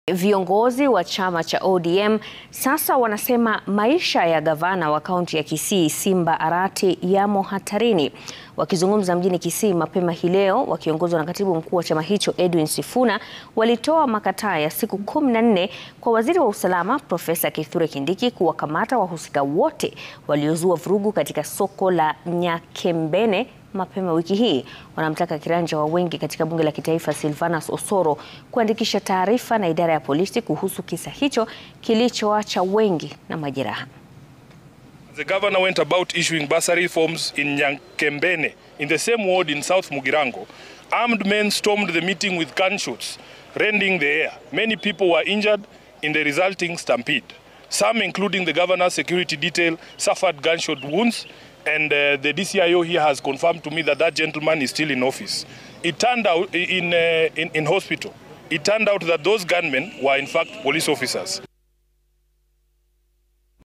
Viongozi wa chama cha ODM sasa wanasema maisha ya gavana wa kaunti ya Kisii Simba Arati yamo hatarini. Wakizungumza mjini Kisii mapema hii leo, wakiongozwa na katibu mkuu wa chama hicho Edwin Sifuna, walitoa makataa ya siku kumi na nne kwa waziri wa usalama Profesa Kithure Kindiki kuwakamata wahusika wote waliozua vurugu katika soko la Nyakembene mapema wiki hii. Wanamtaka kiranja wa wengi katika bunge la kitaifa Silvanus Osoro kuandikisha taarifa na idara ya polisi kuhusu kisa hicho kilichoacha wengi na majeraha. The governor went about issuing bursary forms in Nyankembene in the same ward in South Mugirango. Armed men stormed the meeting with gunshots, rending the air. Many people were injured in the resulting stampede. Some, including the governor's security detail, suffered gunshot wounds and uh, the DCIO here has confirmed to me that that gentleman is still in office. It turned out in, uh, in, in hospital. It turned out that those gunmen were in fact police officers.